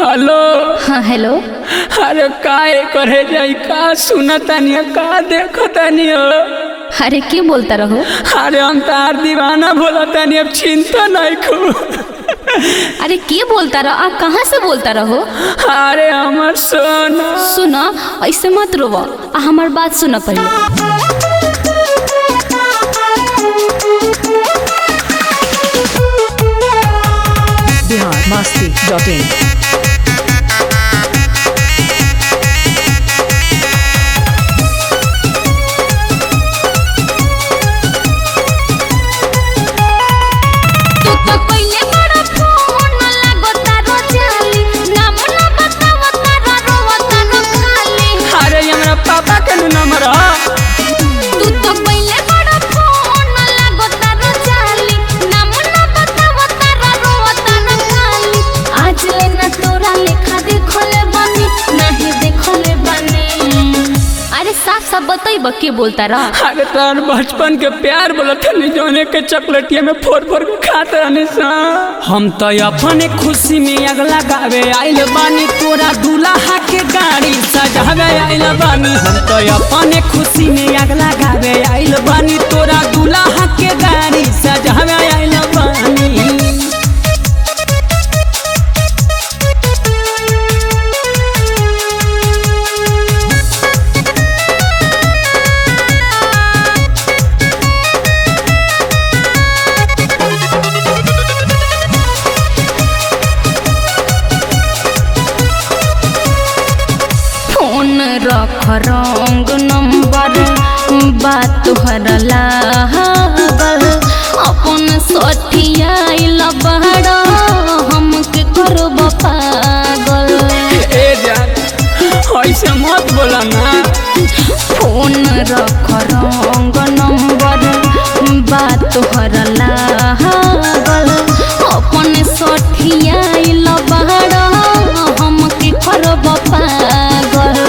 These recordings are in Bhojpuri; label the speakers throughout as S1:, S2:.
S1: हेलो
S2: हाँ हेलो
S1: अरे काय करे जाई का सुनतानी का देखतानी
S2: अरे के बोलता रहो
S1: अरे हम तार दीवाना बोलतानी अब चिंता नहीं खू
S2: अरे के बोलता रहो आ कहाँ से बोलता रहो
S1: अरे हमर सोना
S2: सुनो ऐसे मत रोवो आ हमार बात सुनो पहले
S3: बिहार मस्ती डॉट इन
S2: तू तो पहले बड़ा फोन लागो तारो जाली नाम ना बताव तारा रोवा तारो खाली
S1: अरे ये हमरा पापा के नु नंबर ह
S2: तू तो पहले बड़ा फोन लागो तारो जाली नाम ना बताव तारा रोवा तारो खाली आज लेना तोरा लेखा देखले बानी नहीं देखले बानी अरे साफ साफ बताइब के बोलता रहा
S1: अरे तार बचपन के प्यार बोलतनी जोने के चॉकलेटिया में फोड़ फोड़ के खात रहनी सा हम तो अपने खुशी में अग लगावे आइल बानी तोरा दूल्हा के गाड़ी सजावे आइल बानी हम तो अपने खुशी में अग लगावे आइल बानी तोरा दूल्हा के गाड़ी सजावे आइल बानी
S2: फोन रख रंग नंबर बात तोहर लागल अपन सठियाइल बड़ा हमके करब पागल
S1: ए जान ऐसे मत बोला ना
S2: फोन रख रंग नंबर बात तोहर लागल अपन सठियाइल बड़ा हमके करब पागल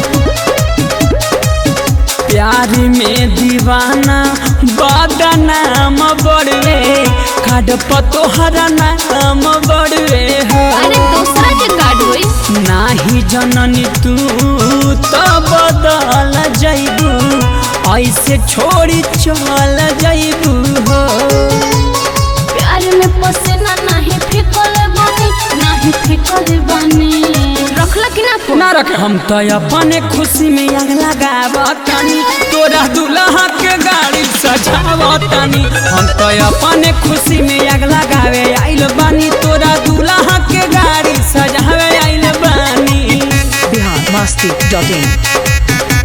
S1: प्यार में दीवाना बदनाम बड़वे खाड पतोहरा नाम बड़वे हो
S2: अरे दूसरा के कार्ड होई
S1: नाही जननी तू तो बदल जैबू ऐसे छोड़ी चल जैबू हो
S2: प्यार में पसीना नहीं फेंकल बानी नहीं फेंकल बानी रखला कि ना फोन
S1: ना रखे हम तो अपने खुशी में आग लगावतानी तोरा दूल्हा के गाड़ी सजावतानी हम तो अपने खुशी में आग लगावे आइल बानी तोरा दूल्हा के गाड़ी सजावे आइल बानी
S3: बिहार मस्ती डॉट इन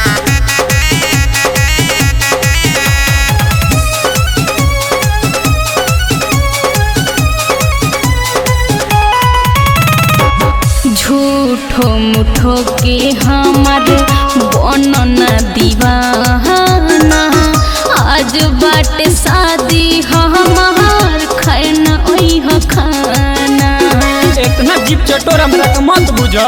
S2: झूठो मुठो के हमार बनना दीवाना आज बाटे शादी हमार खाना ओही ह खाना
S1: इतना जीप चटोर हमरा के मत बुझ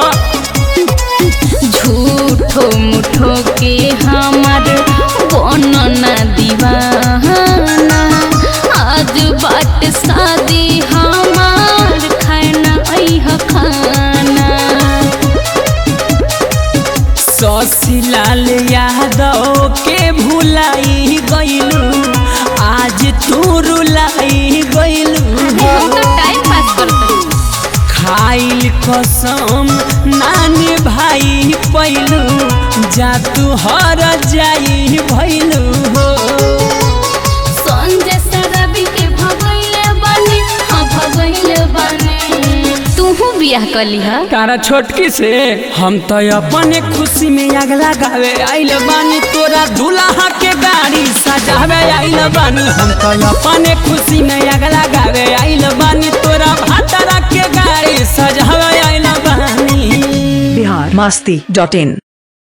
S2: झूठो मुठो के हमार बनना दीवाना आज बाट शादी हमार खाना अह खाना
S1: शशिलाल यादव के भुलाई गइलू आज तू रुलाई गइलू
S2: हम तो टाइम पास करते
S1: खाइल कसम नानी भाई पैलू जा तू हर जाई भैलू हो
S2: संजय सरबी के भगैले बने हाँ भगैले बने तूहू बियाह कली हा
S1: तारा छोटकी से हम तो अपने खुशी में आग लगावे आइल बानी तोरा दूल्हा के गाड़ी सजावे आइल बानी हम तो अपने खुशी में आग लगावे आइल बानी तोरा भातरा के गाड़ी सजावे आइल बानी
S3: बिहार मस्ती डॉट इन